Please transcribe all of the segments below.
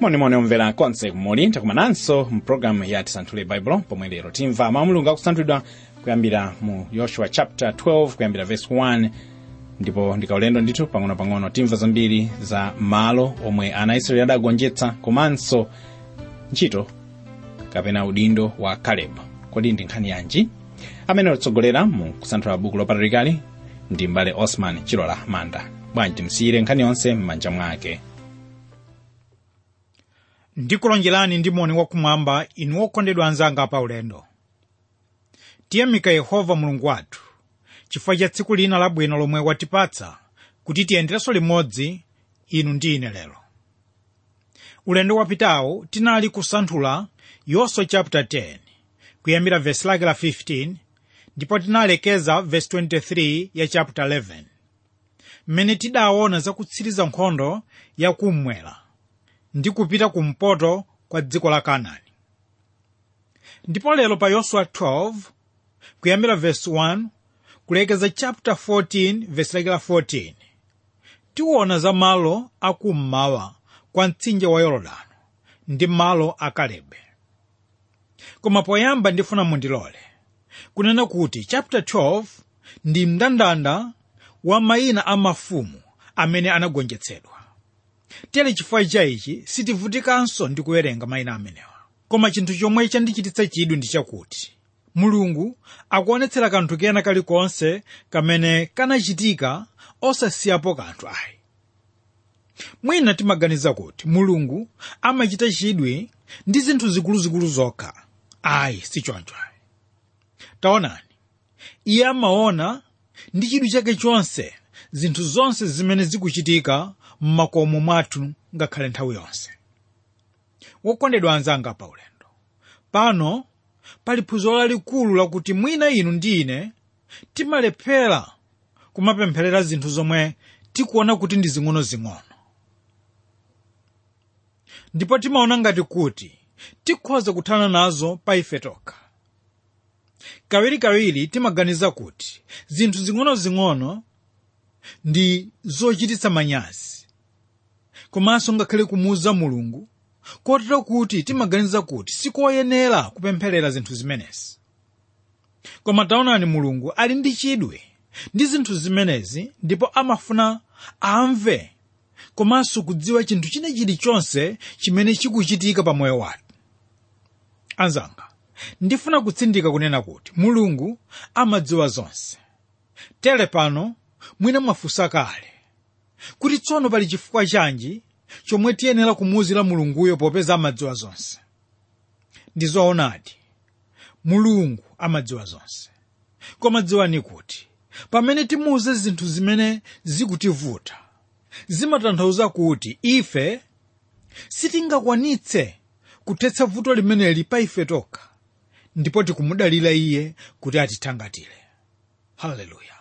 monimoni omvera konse kumuli takumananso mpulogalamu ya tisanthule baibulo pomwe lero timva mawu mulungu akusanthulidwa kuyambira mu yoshua chapter 12 kuyambira verse 1 ndipo ndikaulendo ndithu pang'ono-pang'ono timva zambiri za malo omwe ana israeli adagonjetsa komanso ntchito kapena udindo wa kaleb kodi ndi nkhani yanji amene otsogolera mu kusanthula buku lopatalikali ndi mbale osman chilola manda bwanji timsiyire nkhani yonse m'manja mwake ndikulonjerani ndi moni wakumwamba inu okondedwa anzanga pa ulendo tiyamika yehova mulungu wathu chifukwa cha tsiku lina labwino lomwe watipatsa kuti tiyenderenso limodzi inu ndi ine lero ulendo wapitawo tinali kusanthula yoswa chapter 10 kuyambira vesi lake la 15 ndipo tinalekeza vesi 23 ya chapter 11 mmene tidaona zakutsiriza nkhondo yakummwera ndi kupita kumpoto kwa dziko la kanaani ndipo lero pa yoswa 12 kuyambira vesi 1 kulekeza chapter 14 vesi lake la 14 tiwona za malo akummawa kwa mtsinje wa yorodano ndi malo a kalebe koma poyamba ndifuna mundilole kunena kuti chapter 12 ndi mndandanda wa mayina a mafumu amene anagonjetsedwa tere chifukwa chaichi sitivutikanso ndi kuwerenga mayina amenewa koma chinthu chomwe chandichititsa chidwi ndi chakuti mulungu akuonetsera kanthu kena kalikonse kamene kanachitika osasiyapo kanthu ayi mwina timaganiza kuti mulungu amachita chidwi ndi zinthu zikuluzikulu zokha ayi sichoncho ayi taonani iye amaona ndi chidwi chake chonse zinthu zonse zimene zikuchitika m'makomo mwathu ngakhale nthawi yonse wokondedwa anzanga pa ulendo pano pali phunziro lalikulu lakuti mwina inu ndi ine timalephera kumapempherera zinthu zomwe tikuona kuti ndi zing'ono-zing'ono ndipo timaona ngati kuti tikhoza kuthana nazo pa ife tokha kawirikawiri timaganiza kuti zinthu zing'ono-zing'ono ndi zochititsa manyazi komanso ngakhale kumuuza mulungu kotero kuti timaganiza kuti sikoyenera kupempherera zinthu zimenezi koma taonani mulungu ali ndi chidwi ndi zinthu zimenezi ndipo amafuna amve komanso kudziwa chinthu china chilichonse chimene chikuchitika pa moyo wathu anzanga ndifuna kutsindika kunena kuti mulungu amadziwa zonse tere pano mwina mwafunsa kale kuti tsono pali chifukwa chanji chomwe tiyenera kumuwuzira mulunguyo popeza amadziwa zonse ndi zoonadi mulungu amadziwa zonse koma dziwani kuti pamene timuuze zinthu zimene zikutivuta zimatanthauza kuti ife sitingakwanitse kuthetsa vuto limeneli pa ife tokha ndipo tikumudalira iye kuti atithangatire haleluya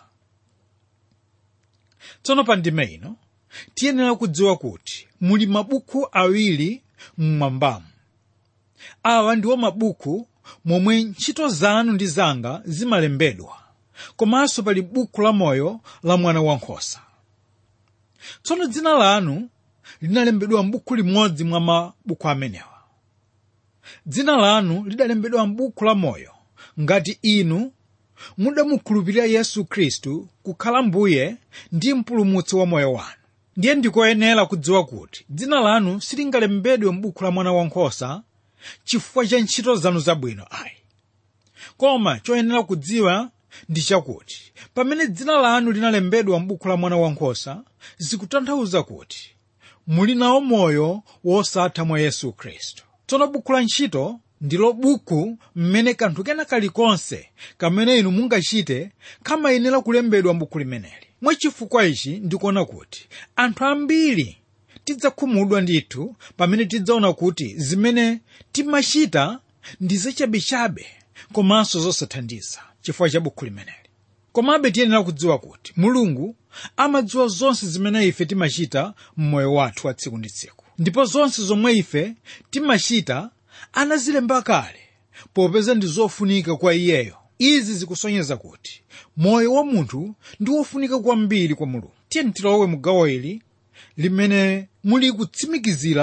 tsono pa ndime ino tiyenera kudziwa kuti muli mabuku awiri mmwambamu awa ndiwo mabuku momwe ntchito zanu ndi zanga zimalembedwa komanso pali buku la moyo la mwana wankhosa tsono dzina lanu linalembedwa m'buku limodzi mwa mabuku amenewa dzina lanu lidalembedwa m'buku la moyo ngati inu mudamukhulupirira yesu khristu kukhala mbuye ndi mpulumutsi wa moyo wanu ndiye ndikoyenera kudziwa kuti dzina lanu silingalembedwe m'buku la mwana wankhosa chifukwa cha ntchito zanu zabwino ayi koma choyenera kudziwa ndi chakuti pamene dzina lanu linalembedwa m'buku la mwana wankhosa zikutanthauza kuti muli nawo moyo wosatha mwa yesu khristu tsono buku la ntchito ndilo buku mmene kanthu kena kalikonse kamene inu mungachite kamayenera kulembedwa m'buku limeneli mwachifukwa ichi ndikuona kuti anthu ambiri tidzakhumudwa ndithu pamene tidzaona kuti zimene timachita ndi zachabechabe komanso zosathandiza chifukwa cha buku limeneli komabe tiyenera kudziwa kuti mulungu amadziwa zonse zimene ife timachita m'moyo wathu wa tsiku ndi tsiku ndipo zonse zomwe ife timachita anazilemba kale popeza ndi zofunika kwa iyeyo izi zikusonyeza kuti moyo wa munthu ndi wofunika kwambiri kwa mulungu tiyeni tilowe mu gawo ili limene muli kutsimikizira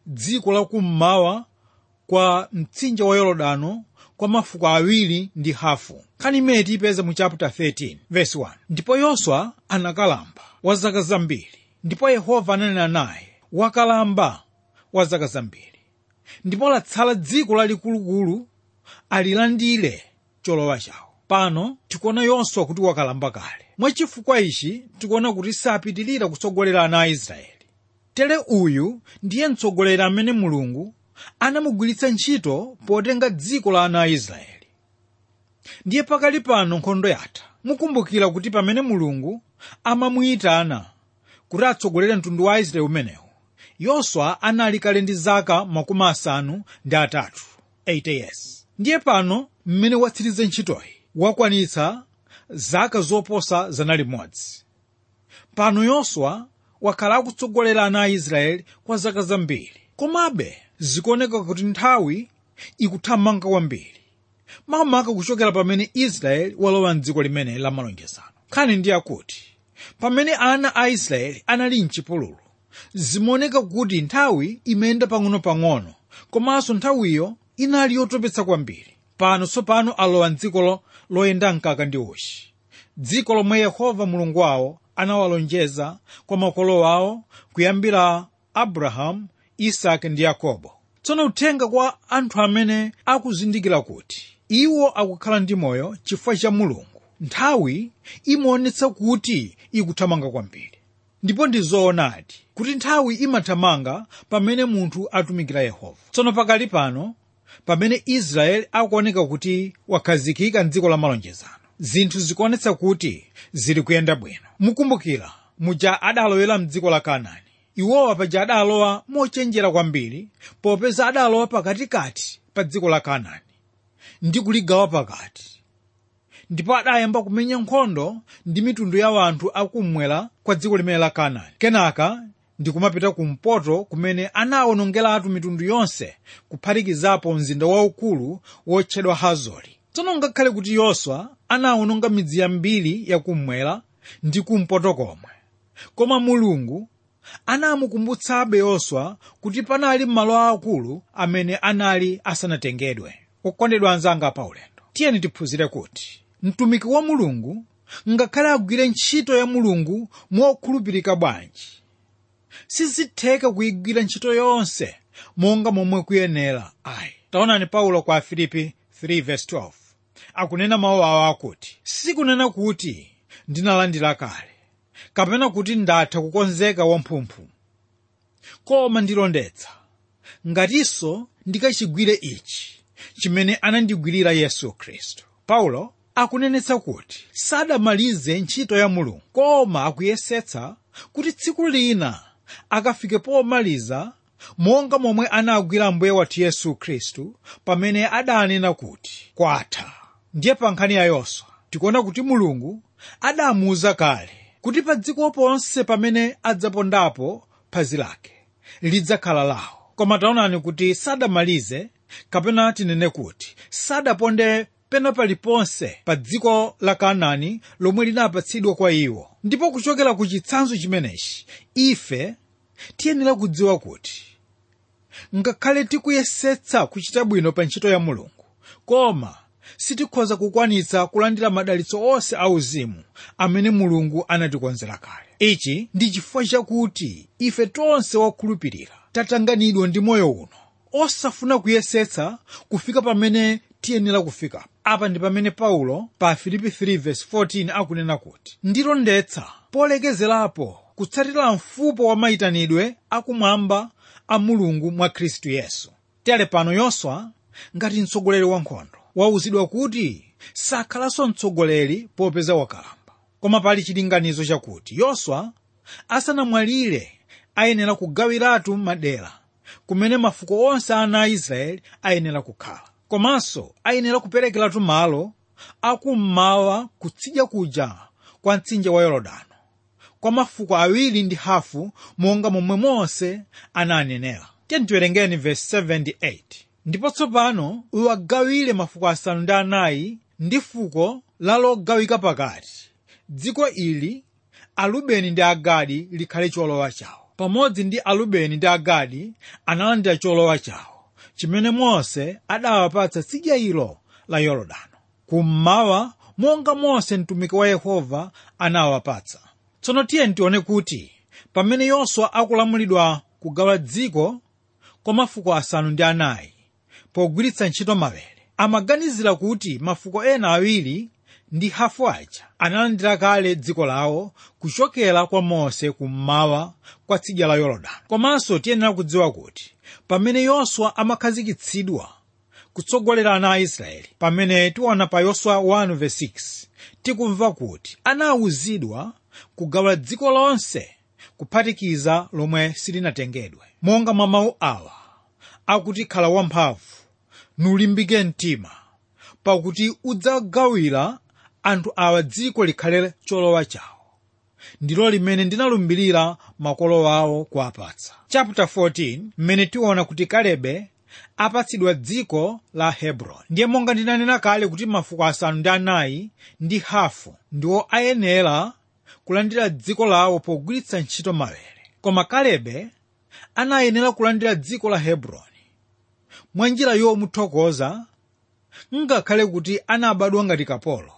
dziko lakummawa kwa mtsinje wa yorodano kwa mafuko awiri ndi hafu nkhani imene tiyipeza mu chapter 13 verse 1 ndipo yoswa anakalamba wa zaka zambiri ndipo yehova ananena naye wakalamba wa zaka zambiri ndipo latsala dziko lalikulukulu alilandire cholowa chawo pano tikuona yoswa kuti wakalamba kale mwachifukwa ichi tikuona kuti sapitilira kutsogolera ana a israeli tere uyu ndiye mtsogoleri amene mulungu anamugwiritsa ntchito potenga dziko la ana a israeli ndiye pakali pano nkhondo yatha mukumbukira kuti pamene mulungu amamuyitana kuti atsogolere mtundu wa aisraeli umenewu yoswa anali kale ndi zaka makumi asanu ndi atatu 80 years ndiye pano mmene watsiriza ntchitoyi wakwanitsa zaka zoposa zana limodzi pano yoswa wakhala akutsogolera ana a israeli kwa zaka zambiri komabe zikuoneka kuti nthawi ikuthamanga kwambiri makamaka kuchokera pamene israeli walowa mdziko limene la malonjezano nkhani ndi yakuti pamene ana a israeli anali mchipululu zimaoneka kuti nthawi imayenda pang'ono-pang'ono komanso nthawiyo inali yotopetsa kwambiri pano tsopano alowa mdziko lo- loyenda mkaka ndi uchi dziko lomwe yehova mulungu wawo anawalonjeza kwa makolo awo kuyambira abrahamu isake ndi yakobo tsono uthenga kwa anthu amene akuzindikira kuti iwo akukhala ndi moyo chifukwa cha mulungu nthawi imaonetsa kuti ikuthamanga kwambiri ndipo ndi zoonadi kuti nthawi imathamanga pamene munthu atumikira yehova tsono pakali pano pamene israeli akuoneka kuti wakhazikika mdziko la malonjezano zinthu zikuonetsa kuti zili kuyenda bwino mukumbukira muja adalowera mdziko la kanaani iwowa paja adalowa mochenjera kwambiri popeza adalowa pakatikati pa dziko la kanaani ndi kuligawa pakati ndipo adayamba kumenya nkhondo ndi mitundu ya anthu akummwera kwa dziko limene la kanaani kenaka ndi kumapita kumpoto kumene anawonongeratu mitundu yonse kuphatikizapo mzinda waukulu wotchedwa hazori tsono ngakhale kuti yoswa anawononga midzi yambiri yakummwera ndi kumpoto komwe koma mulungu anamukumbutsabe yoswa kuti panali malo aakulu amene anali asanatengedwe okondedwa anzanga paulendo tiyeni tiphunzire kuti mtumiki wa mulungu ngakhale agwire ntchito ya mulungu mokhulupirika bwanji sizitheka kuyigwira ntchito yonse monga momwe kuyenera ayi taonani paulo kwa afilipi 3:12 akunena mawu awo akuti sikunena kuti ndinalandira kale kapena kuti ndatha kukonzeka wamphumphu koma ndilondetsa ngatinso ndikachigwire ichi chimene anandigwirira yesu khristu paulo akunenetsa kuti sadamalize ntchito ya mulungu koma akuyesetsa kuti tsiku lina akafike pomaliza monga momwe anagwira ambuye wathu yesu khristu pamene adanena kuti kwatha ndiye pa nkhani ya yoswa tikuona kuti mulungu adamuwuza kale kuti pa dziko ponse pamene adzapondapo phazi lake lidzakhala lawo koma taonani kuti sadamalize kapena tinene kuti sadaponde pena paliponse pa dziko la kanaani lomwe linapatsidwa kwa iwo ndipo kuchokera ku chitsanzo chimenechi ife tiyenera kudziwa kuti ngakhale tikuyesetsa kuchita bwino pa ntchito ya mulungu koma sitikhoza kukwanitsa kulandira madalitso onse auzimu amene mulungu anatikonzera kale ichi ndi chifukwa chakuti ife tonse wakhulupirira tatanganidwa ndi moyo uno osafuna kuyesetsa kufika pamene tiyenera kufika apa ndi pamene paulo pa filipi 3:14 akunena kuti ndilondetsa polekezerapo kutsatira mfupo wa mayitanidwe akumwamba a mulungu mwa khristu yesu tere pano yoswa ngati mtsogoleri wa nkhondo wauzidwa kuti sakhalanso mtsogoleri popeza wakalamba koma pali chilinganizo chakuti yoswa asanamwalire ayenera kugawiratu madera kumene mafuko onse ana a israeli ayenera kukhala komanso ayenera kuperekeratu malo akummawa kutsidya kuja kwa mtsinje wa yorodano kwa mafuko awiri ndi hafu monga momwe mose ananenera tiyeni tiwerengeni verse 78 ndipo tsopano uwagawire mafuko asanu ndi anayi ndi fuko la logawika pakati dziko ili arubeni ndi agadi likhale cholowa chawo pamodzi ndi arubeni ndi agadi analandira cholowa chawo chimene mose adawapatsa tsidya ilo la yorodano kummawa monga mose mtumiki wa yehova anawapatsa tsono tiye tione kuti pamene yoswa akulamulidwa kugawa dziko kwa mafuko asanu ndi anayi pogwiritsa ntchito mawere amaganizira kuti mafuko ena awiri ndi hafu aja analandira kale dziko lawo kuchokera kwa mose kummawa kwa tsidya la yorodani komanso tiyenera kudziwa kuti pamene yoswa amakhazikitsidwa kutsogolera ana a israeli pamene tiona pa yoswa 1:6 tikumva kuti anawuzidwa kugawa dziko lonse kuphatikiza lomwe silinatengedwe monga mwa mawu awa akuti khala wamphamvu nulimbike mtima pakuti udzagawira anthu awa dziko likhale cholowa chawo ndilo limene ndinalumbirira makolo awo kuwapatsa chapter 14 mmene tiona kuti kalebe apatsidwa dziko la hebroni ndiye monga ndinanena kale kuti mafuko asanu ndi anayi ndi hafu ndiwo ayenera kulandira dziko lawo pogwiritsa ntchito mawere koma kalebe anayenera kulandira dziko la hebroni mwa njira yomuthokoza ngakhale kuti anabadwa ngati kapolo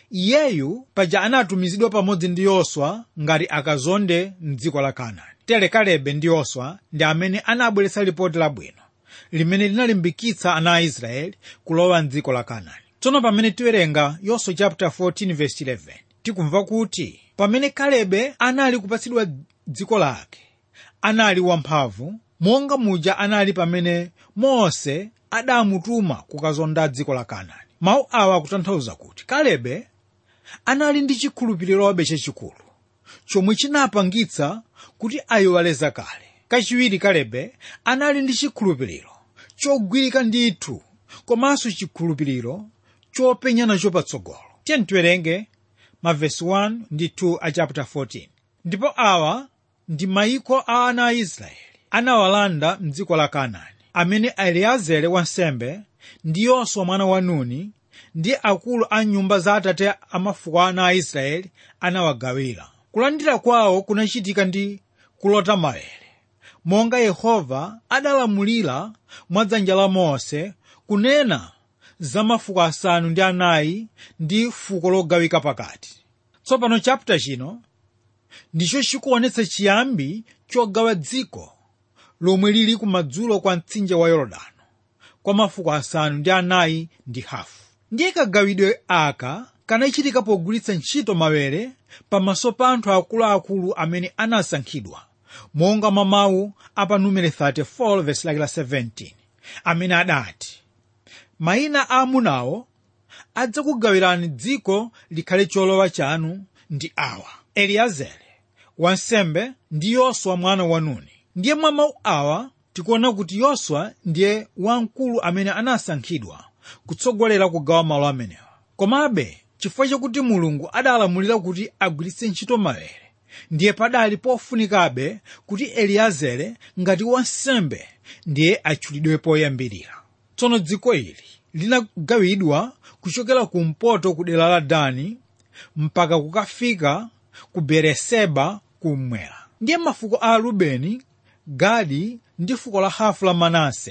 iyeyu paja anatumizidwa pamodzi ndi yoswa ngati akazonde mdziko la kanaani tere kalebe ndi yoswa ndi amene anabweretsa lipoti labwino limene linalimbikitsa ana a israeli kulowa mdziko la kanaani tsono pamene tiwerenga yoswa chapter 14 verse 11 tikumva kuti pamene kalebe anali kupatsidwa dziko lake anali wamphamvu monga muja anali pamene mose adamutuma kukazonda dziko la kanaani mawu awa akutanthauza kuti kalebe anali ndi chikhulupiririobe chachikulu chomwe chinapangitsa kuti ayiwaleza kale kachiwiri kalebe anali ndi chikhulupiriro chogwirika ndithu komanso chikhulupiriro chopenya nacho patsogolo tiyeni tiwerenge mavesi 1 ndi 2 a chapter 14 ndipo awa ndi mayiko a ana a israeli anawalanda mdziko la kanaani amene eliezere wansembe ndi yoswa mwana wa nuni ndi akulu a nyumba za atate a mafuko ana a israeli anawagawira kulandira kwawo kunachitika ndi kulota mawere monga yehova adalamulira mwa dzanja la mose kunena za mafuko asanu ndi anayi ndi fuko logawika pakati tsopano chapter chino ndicho chikuonetsa chiyambi chogawa dziko lomwe lili kumadzulo kwa mtsinje wa yorodano kwa mafuko asanu ndi anayi ndi hafu ndiye kagawidwe aka kanachitika pogwiritsa ntchito mawere pamaso pa anthu akuluakulu amene anasankhidwa monga mwa mawu apa numere 34 versi lake la 17 amene adati mayina a amunawo adzakugawirani dziko likhale cholowa chanu ndi awa eliezere wansembe ndi yoswa mwana wa nuni ndiye mwa mawu awa tikuona kuti yoswa ndiye wamkulu amene anasankhidwa kutsogolera kugawa malo amenewa komabe chifukwa chakuti mulungu adalamulira kuti agwiritse ntchito mawere ndiye padali pofunikabe kuti eliezere ngati wansembe ndiye atchulidwe poyambirira tsono dziko ili linagawidwa kuchokera kumpoto ku dera la dani mpaka kukafika ku bereseba kummwera ndiye mafuko a rubeni gadi ndi fuko la hafu la manase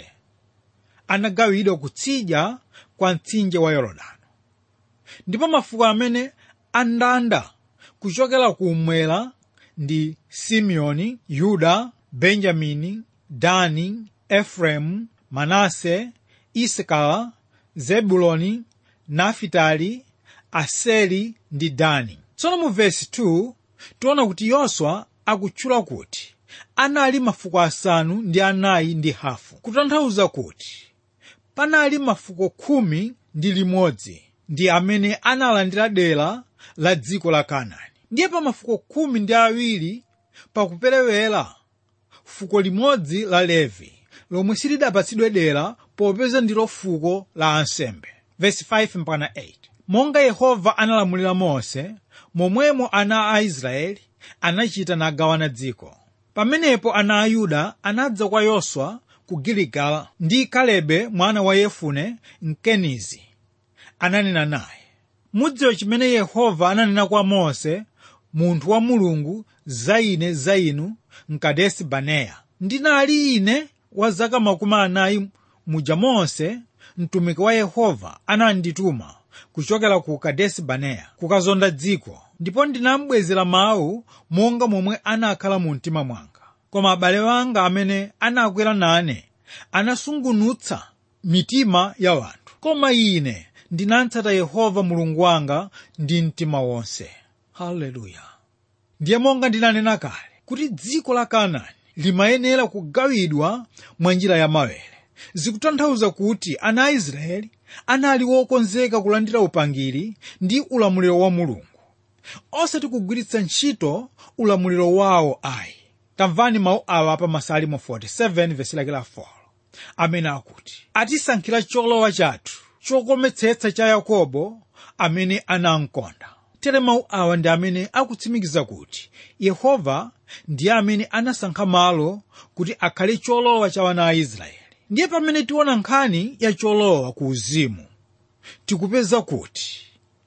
anagawidwa kutsidya kwa mtsinje wa yorodani ndipo mafuko amene andanda kuchokera kummwera ndi simeoni yuda benjamini dani efraimu manase isakara zebuloni nafitali aseri ndi dani tsono mu vesi 2 tiona kuti yoswa akutchula kuti anali mafuko asanu ndi anayi ndi hafu kutanthauza kuti panali mafuko khumi ndi limodzi ndi amene analandira dera la dziko la kanaani ndiye pa mafuko khumi ndi awiri pakuperewera fuko limodzi la levi lomwe silidapatsidwe dera popeza ndilo fuko la ansembe Verse 5 mpaka 8 monga yehova analamulira mose momwemo ana a israeli anachita nagawana dziko pamenepo ana a yuda anadza kwa yoswa ku giligala ndi kalebe mwana wa yefune mkenizi ananena naye mudziwe chimene yehova ananena kwa mose munthu wa mulungu za ine za inu mkadesi baneya ndinali ine wa zaka makumi anayi muja monse mtumiki wa yehova anandituma kuchokera ku kadesi baneya kukazonda dziko ndipo ndinambwezera mawu monga momwe anakhala mu mtima mwanga koma abale wanga amene anakwera nane anasungunutsa mitima ya wanthu koma ine ndinatsata yehova mulungu wanga ndi mtima wonse haleluya ndiye monga ndinanena kale kuti dziko la kanaani limayenera kugawidwa mwa njira ya mawere zikutanthauza kuti ana a israeli anali wokonzeka kulandira upangiri ndi ulamuliro wa mulungu osati kugwiritsa ntchito ulamuliro wawo ayi tamvani mawu awa pa masalimo 47 vesi lake la 4 amene akuti atisankhira cholowa chathu chokometsetsa cha yakobo amene anamkonda tere mawu awa ndi amene akutsimikiza kuti yehova ndiye amene anasankha malo kuti akhale cholowa cha wana a israeli ndiye pamene tiona nkhani ya cholowa ku uzimu tikupeza kuti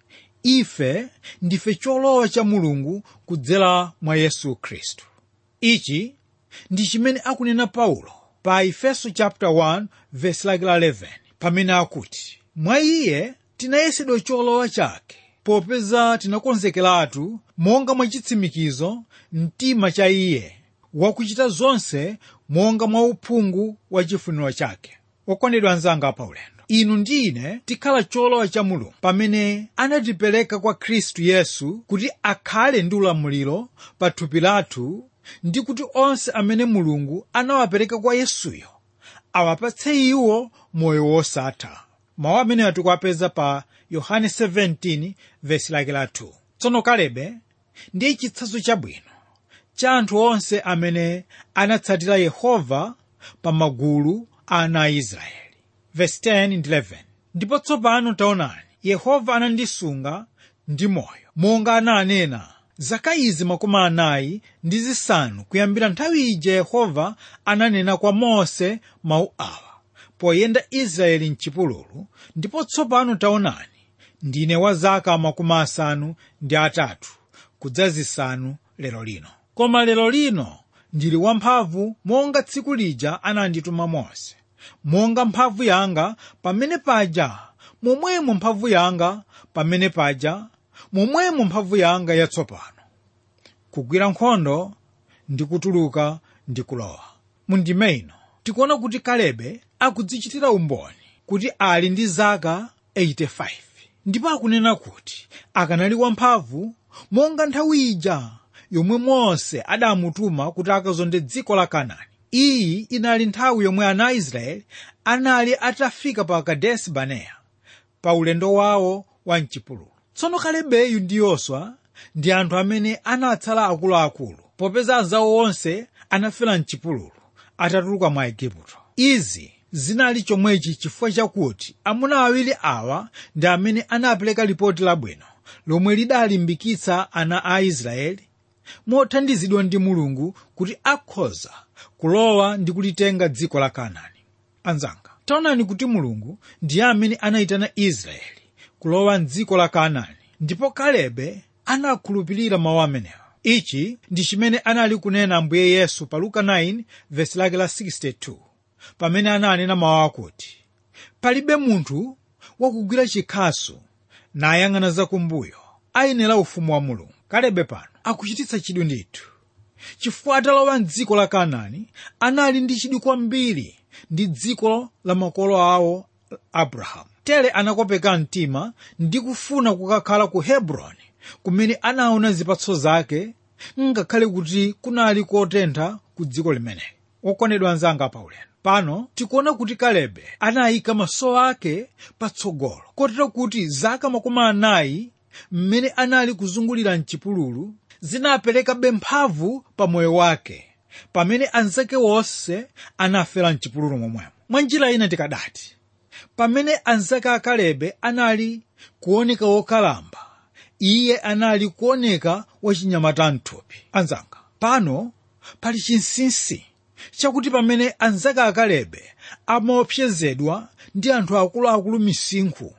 ife ndife cholowa cha mulungu kudzera mwa yesu khristu ichi ndi chimene akunena paulo pa efeso chapter 1 verse lake la 11 pamene akuti mwa iye tinayesedwa cholowa chake popeza tinakonzekeratu monga mwa chitsimikizo mtima cha iye wakuchita zonse monga mwa uphungu wa chifuniro chake okondedwa anzanga pa ulendo inu ndi ine tikhala cholowa cha mulungu pamene anatipereka kwa khristu yesu kuti akhale ndi ulamuliro pa thupi lathu ndi kuti onse amene mulungu anawapereka kwa yesuyo awapatse iwo moyo wosatha mawu amene tikuwapeza pa yohane 17 vesi lake la 2 tsono kalebe ndiye chitsanzo chabwino cha anthu onse amene anatsatira yehova pa magulu a ana a israeli vesi 10 ndi 11 ndipo tsopano taonani yehova anandisunga ndi moyo monga ananena zaka izi makumi anayi ndi zisanu kuyambira nthawi ija yehova ananena kwa mose mawu awa poyenda israeli mchipululu ndipo tsopano taonani ndine wa zaka makumi asanu ndi atatu kudza zisanu lero lino koma lero lino ndili wamphamvu monga tsiku lija anandituma mose monga mphamvu yanga pamene paja momwemo mphamvu yanga pamene paja momwemo mphamvu yanga yatsopano kugwira nkhondo ndi kutuluka ndi kulowa mundime ino tikuona kuti kalebe akudzichitira umboni kuti ali ndi zaka 85 ndipo akunena kuti akanali wamphamvu monga nthawi ija yomwe mose adamutuma kuti akazonde dziko la kanaani iyi inali nthawi yomwe ana a israeli anali atafika pa kadesi baneya pa ulendo wawo wa mchipululu tsono kalebeyu ndi yoswa ndi anthu amene anatsala akuluakulu popeza anzawo onse anafera mchipululu atatuluka mwa igupto izi zinali chomwechi chifukwa chakuti amuna awiri awa ndi amene anapereka lipoti labwino lomwe lidalimbikitsa ana a israeli mothandizidwa ndi mulungu kuti akhoza kulowa ndi kulitenga dziko la kanaani anzanga taonani kuti mulungu ndiye amene anayitana israeli kulowa mdziko la kanaani ndipo kalebe anakhulupirira mawu amenewa ichi ndi chimene anali kunena ambuye yesu pa luka 9 vesi lake la 62 pamene ananena mawu akuti palibe munthu wakugwira chikhasu nayang'ana zakumbuyo ayenera ufumu wa mulungu kalebe pano akuchititsa chidwi ndithu chifukwa atalowa mdziko la kanaani anali ndi chidwi kwambiri ndi dziko la makolo awo abrahamu tere anakopeka mtima ndi kufuna kukakhala ku hebroni kumene anaona zipatso zake ngakhale kuti kunali kotentha ku dziko limeneli okondedwa anzanga paulendo pano tikuona kuti kalebe anayika maso ake patsogolo kotero kuti zaka makumi anayi mmene anali kuzungulira mchipululu zinaperekabe mphamvu pa moyo wake pamene anzake wonse anafera mchipululu momwemo mwa njira ina tikadati pamene anzake a kalebe anali kuoneka wokalamba iye anali kuoneka wachinyamata mthupi anzanga pano pali chinsinsi chakuti pamene anzake a kalebe amaopsezedwa ndi anthu akuluakulu misinkhu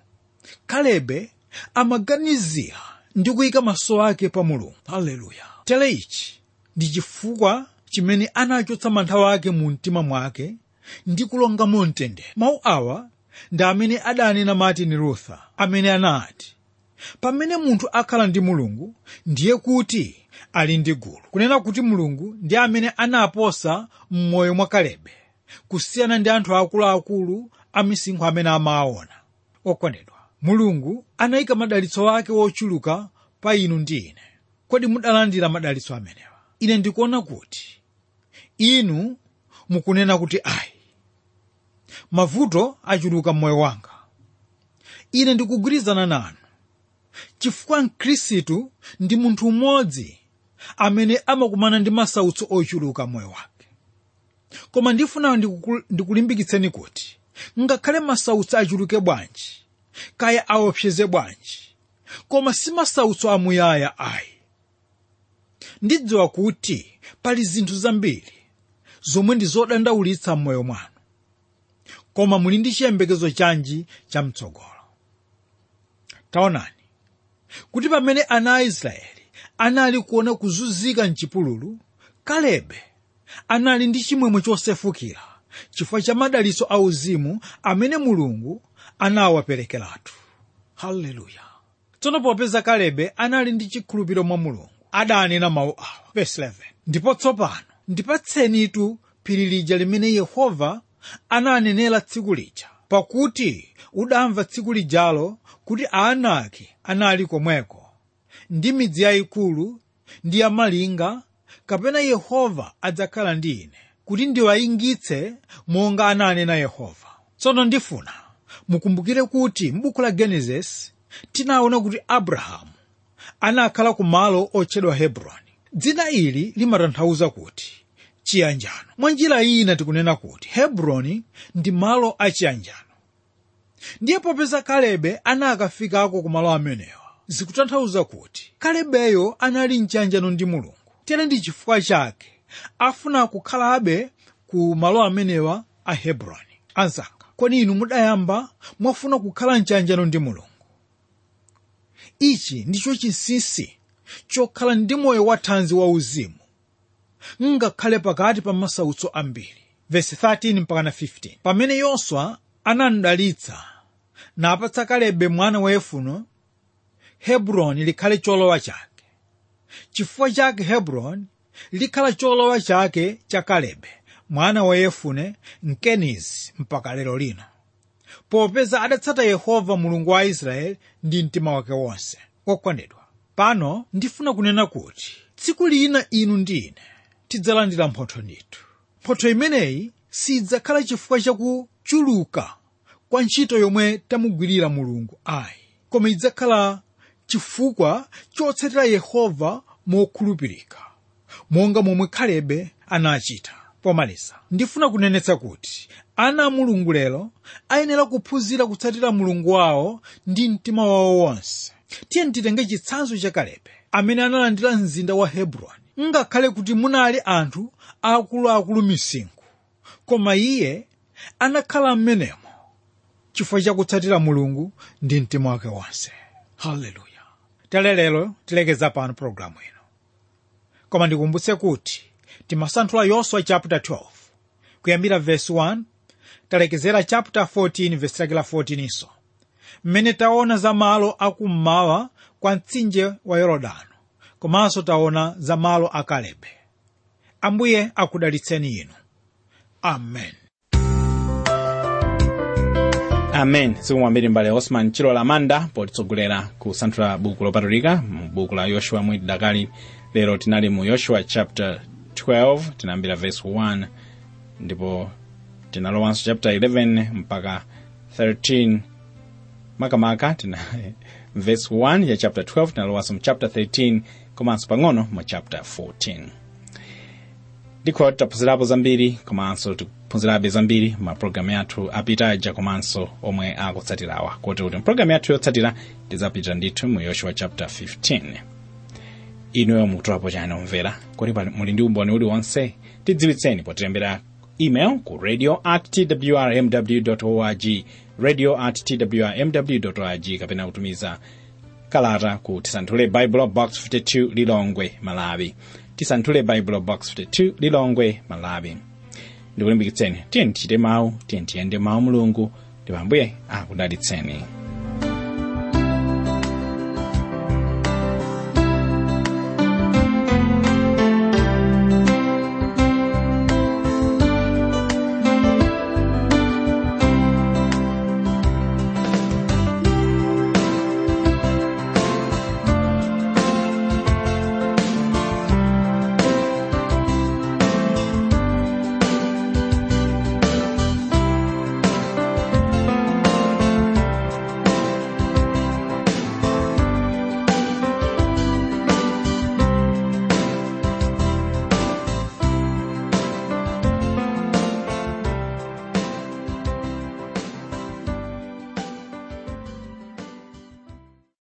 kalebe amaganizira ndi kuyika maso ake pa mulungu haleluya tere ichi ndi chifukwa chimene anachotsa mantha ake mu mtima mwake ndi kulongamo mtendere mawu awa ndi amene adanena martin luther amene anati pamene munthu akhala ndi mulungu ndiye kuti ali ndi gulu kunena kuti mulungu ndi amene anaposa m'moyo mwa kalebe kusiyana ndi anthu akuluakulu amisinkhu amene amawaona okondedwa mulungu anayika madalitso ake wochuluka pa inu ndi ine kodi mudalandira madalitso amenewa ine ndikuona kuti inu mukunena kuti ayi mavuto achuluka m'moyo wanga ine ndikugwirizana nanu chifukwa mkhristu ndi munthu umodzi amene amakumana ndi masautso ochuluka m'moyo wake koma ndifuna ndiku- ndikulimbikitseni kuti ngakhale masautso achuluke bwanji kaya aopseze bwanji koma si masautso amuyaya ayi ndidziwa kuti pali zinthu zambiri zomwe ndi zodandaulitsa m'moyo mwanu koma muli ndi chiyembekezo chanji chamtsogolo taonani kuti pamene ana a israeli anali kuona kuzunzika mchipululu kalebe anali ndi chimwemwe chosefukira chifukwa cha madalitso auzimu amene mulungu anawaperekeratu haleluya tsono popeza kalebe anali ndi chikhulupiriro mwa mulungu adanena mawu awa verse 11 ndipo tsopano ndipatsenitu phiri lija limene yehova ananenera tsiku lija pakuti udamva tsiku lijalo kuti aanaki anali komweko ndi midzi yayikulu ndi yamalinga kapena yehova adzakhala ndi ine kuti ndiwayingitse monga ananena yehova tsono ndifuna mukumbukire kuti m'buku la genesis tinaona kuti abrahamu anakhala ku malo otchedwa hebroni dzina ili limatanthauza kuti chiyanjano mwa njira ina tikunena kuti hebroni ndi malo achiyanjano ndiye popeza kalebe anakafikako ku malo amenewa zikutanthauza kuti kalebeyo anali mchiyanjano ndi mulungu tere ndi chifukwa chake afuna kukhalabe ku malo amenewa a hebroni anzanga kodi inu mudayamba mwafuna kukhala mchiyanjano ndi mulungu ichi ndicho chinsinsi chokhala ndi moyo wathanzi wauzimu ngakhale pakati pa masautso ambiri vesi 13 mpaka na 15 pamene yoswa anamdalitsa napatsa kalebe mwana wa yefune hebroni likhale cholowa chake chifukwa chake hebroni likhala cholowa chake cha kalebe mwana wa yefune mkenizi mpaka lero lino popeza adatsata yehova mulungu wa israeli ndi mtima wake wonse okondedwa pano ndifuna kunena kuti tsiku lina inu ndi ine tidzalandira mphotho ndithu mphotho imeneyi sidzakhala chifukwa chakuchuluka kwa ntchito yomwe tamugwirira mulungu ayi koma idzakhala chifukwa chotsatira yehova mokhulupirika monga momwe kalebe anachita pomaliza ndifuna kunenetsa kuti ana a mulungu lero ayenera kuphunzira kutsatira mulungu wawo ndi mtima wawo wonse tiye titenge chitsanzo cha kalebe amene analandira mzinda wa hebroni ngakhale kuti munali anthu akuluakulu misinkhu koma iye anakhala m'menemo chifukwa chakutsatira mulungu ndi mtima wake wonse haleluya tere lero tilekeza pano pologalamu ino koma ndikumbutse kuti timasanthula yoswa chapter 12 kuyambira verse 1 talekezera chapter 14 verse lake la 14 iso mmene taona za malo akummawa kwa mtsinje wa yorodano komanso taona za malo a kalebe ambuye akudalitseni inu amen amen sikumwambiri mbale osman chilola manda potitsogolera kusanthula buku lopatulika mu buku la yoshua mwiti dakali lero tinali mu yoshua chapter 12 tinayambira verse 1 ndipo tinalowanso chapter 11 mpaka 13 makamaka tina verse 1 ya chapter 12 tinalowanso mu chapter 13 komanso pang'ono mu chapter 14 ndikho taphunzirapo zambiri komanso tikuphunzirabe zambiri mapulogalamu yathu apita aja komanso omwe akutsatirawa kuti kuti mpulogalamu yathu yotsatira tidzapita ndithu mu yoshua chapter 15 inuyo mukutolapo chani omvera kuti pali- muli ndi umboni uliwonse tidziwitseni potilembera email ku radio at twrmw org radio at twrmw org kapena kutumiza kalata ku tisanthule bible box 52 lilongwe malawi tisanthule baibulo box 52 lilongwe malawi ndikulimbikitseni tiye tichite mawu tiye tiyende mawu mulungu ndipo ambuye akudalitseni